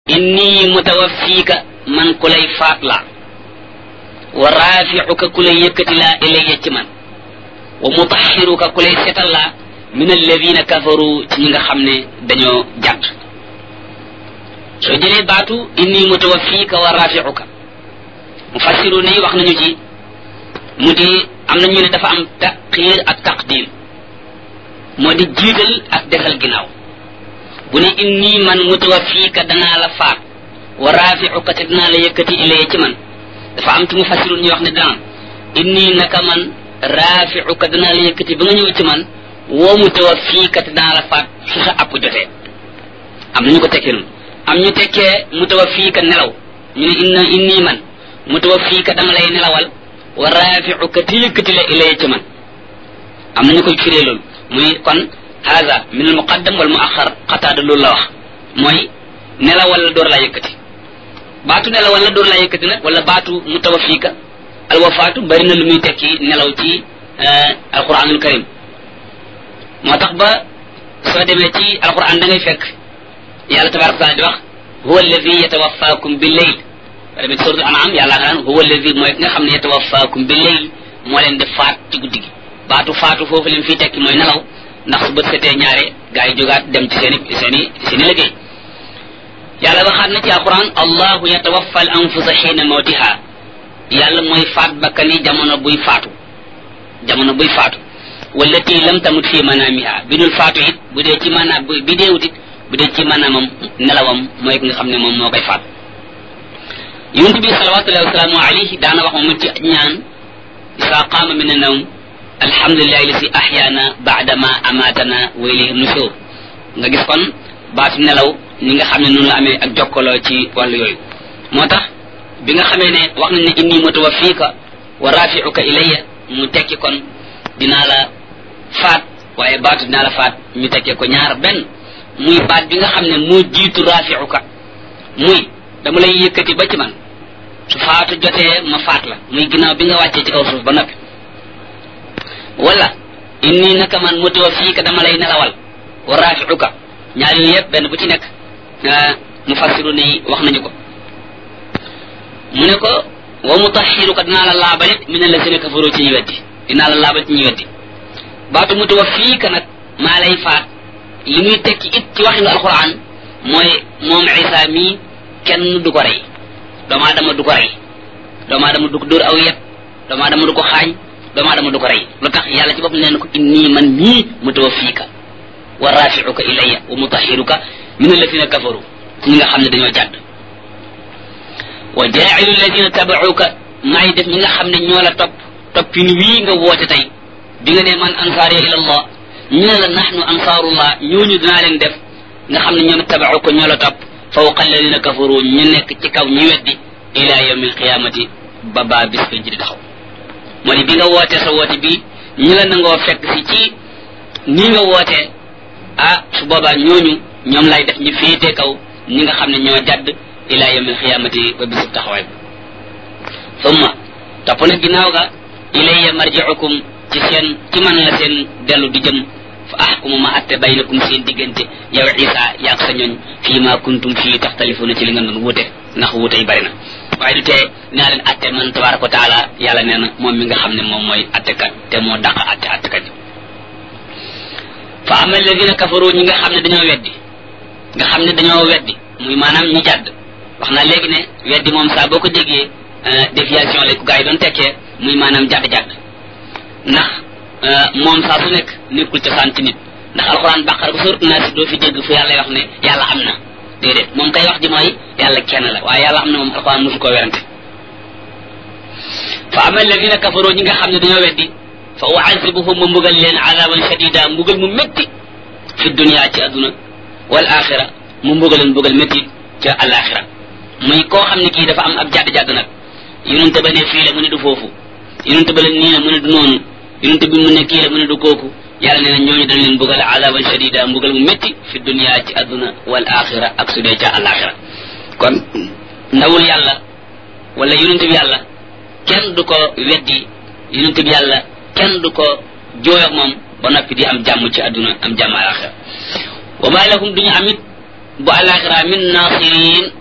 inni mutawaffiika man ku lay faat la wa raafi'uka ku lay yëkkati laa ilayya ci man wa mutahhiruka ku lay setal laa min alladina kafaru ci ñi nga xam ne dañoo jàdd soo jëlee baatu inni mutawaffiika wa raafi'uka mufassiru ne wax nañu ci mu di am na ñu ne dafa am taqiir ak taqdim moo di jiital ak desal ginnaaw bu ne inni man mutawaffiika danaa la faat wa raafi'uka te danaa la yëkkati ilayya ci man dafa am ci mufassiru ñu wax ne danaan inni naka man raafi'uka danaa la yëkkati ba nga ñëw ci man woo mutawaffiika te danaa la faat su sa app jotee am na ñu ko tekkee noonu am ñu tekkee mutawaffiika nelaw ñu ne inna inni man mutawaffiika dama lay nelawal wa raafi'uka te yëkkati la ilayya ci man am na ñu koy firee loolu muy kon haza min al muqaddam wal muaxar xataada loolu la wax mooy nelawal la door laa yëkkati baatu nelawal la door laa yëkkati nag wala baatu mutawaffiika al wafaatu bari na lu muy tekki nelaw ci alquranul karim moo tax ba soo demee ci alquran da ngay fekk yàlla tabaraka taala di wax huwa alladi yatawaffaakum bi leyl ba demee ci suratul anam yàlla nga naan huwa alladi mooy ki nga xam ne yatawaffaakum bi leyl moo leen di faat ci guddi gi baatu faatu foofu leen fii tekki mooy nelaw ndax su bët setee ñaare gaa yi jógaat dem ci seen i seen i seen i liggéey yàlla waxaat na ci alquran allahu yatawaffa al anfusa xiina mawtiha yàlla mooy faat bakkani jamono buy faatu jamono buy faatu wallati lam tamut fi manaamiha bi dul faatu it bu dee ci maanaam bi deewut it bu dee ci maanaamam nelawam mooy ki nga xam ne moom moo koy faat yonent bi salawatullahi wasalaamu alayhi daana wax moom ci ñaan isa qaama min annawm alhamdulillahi lasi ahyaana baadama amaatana wa ilayhi nushur nga gis kon baatu nelaw ñi nga xam ne noonu la amee ak jokkaloo ci wàllu yooyu moo tax bi nga xamee ne wax nañ ne inni mutawaffiika wa rafi'uka ilayya mu tekki kon dinaa la faat waaye baatu dinaa la faat ñu tekkee ko ñaar benn muy baat bi nga xam ne moo jiitu rafi'uka muy dama lay yëkkati ba ci man su faatu jotee ma faat la muy ginnaaw bi nga wàccee ci kaw suuf ba noppi wala inni naka man mutawaffiika dama lay nelawal wa rafi'uka ñaar yooyu yëpp benn bu ci nekk mufassiru ni wax nañu ko mu ne ko wa mutahhiruka dinaa la laabalit min alladhina kafaru ci ñu weddi dinaa la laabal ci ñu weddi baatu mutawaffiika nag maa lay faat li muy tekki it ci waxinu alquran mooy moom isa mii kenn du ko rey doomu aadama du ko rey doomu aadama du ko dóor aw yet doomu aadama du ko xaañ doomu aadama du ko rey lu tax yàlla ci bopp nee na ko inni man mii mutawaffiika wa rafi'uka ilayya wa mutahhiruka min alladhina kafaru ñi nga xam ne dañoo jàdd wa jaa'ilu alladhina taba'uka maay def ñi nga xam ne ñoo la topp toppin wii nga woote tey bi nga ne man ansaar ila allah ñu ne la nahnu ansaarullah ñooñu dinaa leen def nga xam ne ñoom taba'uka ñoo la topp fawqa alladhina kafaru ñu nekk ci kaw ñi weddi ila yawmi alqiyamati ba baa bis ko ji di taxaw moo ni bi nga wootee sa woote bi ñi la nangoo fekk si ci nii nga wootee ah su boobaa ñooñu ñoom lay def ñu féetee kaw ñi nga xam ne ñoo jadd ila yawmil xiyaamati ba bisub taxawaay bi summa topp nag ginnaaw ga ilayya marji'ukum ci seen ci man la seen dellu di jëm fa ahkumu ma atte baynakum seen diggante yow isa yaag sa ñooñ fii ma kuntum fii taxtalifuna ci li nga doon wuute ndax wuute yi bari na waaye du tee naa leen atte man tabaraka wa taala yàlla nee na moom mi nga xam ne moom mooy attekat te moo dàq atte attekat yi fa ama alladina kafaru ñi nga xam ne dañoo weddi nga xam ne dañoo weddi muy maanaam ñi jàdd wax naa léegi ne weddi moom saa boo ko déggee déviation la ku gaa yi doon tekkee muy maanaam jàdd-jàdd ndax moom saa su nekk nekkul cosaan ci nit ndax alxuraan bàqara ba sóorat naa si doo fi dégg fu yàlla wax ne yàlla am na déedéet moom kay wax ji mooy yàlla kenn la waaye yàlla am na moom alxuraan mosu koo werante fa ama alladina kafaru ñi nga xam ne dañoo weddi fa uazibuhum ma mbugal leen azaban shadida mbugal mu métti fi dunia ci adduna wal axira mu mbugal leen mbugal métti ca alaxira muy koo xam ne kii dafa am ab jàdd-jàdd nag yonente ba ne fii la mu ne du foofu yonente ba la nii la mu ne du noonu yonente bi mu ne kii la mu ne du kooku yàlla nee na ñooñu dañ leen mbugal azaban shadida mbugal mu métti fi dunia ci adduna wal axira ak su dee ca alaxira kon ndawul yàlla wala yonente bi yàlla kenn du ko weddi yonente bi yàlla kenn du ko jooyoog moom ba noppi di am jàmm ci àdduna am jàmm alaxira wa ma lahum duñu amit bu alaxira min nasirin